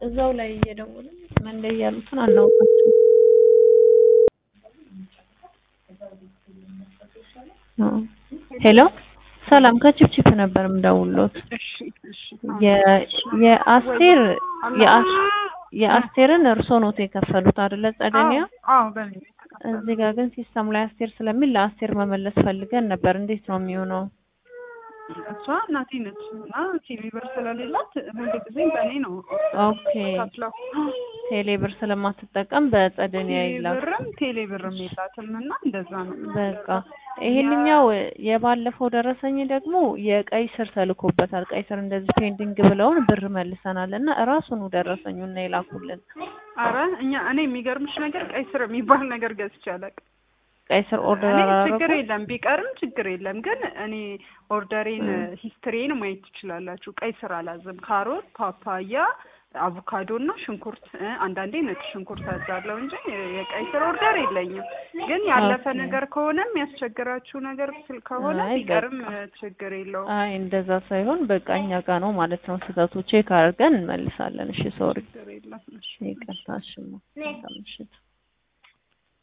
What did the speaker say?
እዛው ላይ እየደወልን ምን ላይ ያሉትን አናውቃቸው። ሄሎ ሰላም ከቺፕቺፕ ነበር የምደውልዎት። እሺ እሺ የ- የአስቴር የአስ- የአስቴርን እርሶ ኖት የከፈሉት አይደለ? ጸደኒያ አዎ በኔ እዚህ ጋር ግን ሲስተም ላይ አስቴር ስለሚል ለአስቴር መመለስ ፈልገን ነበር። እንዴት ነው የሚሆነው? እሷ እናቴ ነች እና ቲቪ ብር ስለሌላት ሁሉ ጊዜ በእኔ ነው ኦኬ ከፍለው ቴሌ ብር ስለማትጠቀም በጸደኒያ ቴሌ ይላክ። ብርም ቴሌ ብርም የላትም እና እንደዛ ነው በቃ ይሄንኛው የባለፈው ደረሰኝ ደግሞ የቀይ ስር ተልኮበታል። ቀይ ስር እንደዚህ ፔንዲንግ ብለውን ብር መልሰናል እና እራሱኑ ደረሰኙና የላኩልን አረ እኛ እኔ የሚገርምሽ ነገር ቀይ ስር የሚባል ነገር ገዝቼ አላውቅም። ቀይ ስር ኦርደር እኔ አላረኩም። ችግር የለም ቢቀርም ችግር የለም ግን እኔ ኦርደሬን ሂስትሪን ማየት ትችላላችሁ። ቀይ ስር አላዝም። ካሮት፣ ፓፓያ፣ አቮካዶ እና ሽንኩርት እ አንዳንዴ ነጭ ሽንኩርት አዛለሁ እንጂ የቀይ ስር ኦርደር የለኝም። ግን ያለፈ ኦኬ። ነገር ከሆነም ያስቸግራችሁ ነገር ስል ከሆነ አይ ቢቀርም በቃ። እ ችግር የለውም። አይ እንደዛ ሳይሆን በቃ እኛ ጋ ነው ማለት ነው ስህተቱ። ቼክ አድርገን እንመልሳለን። እሺ ሶሪ፣ ችግር የለም። እሺ። ይቅርታ። እሺ ማ- መልካም ምሽት።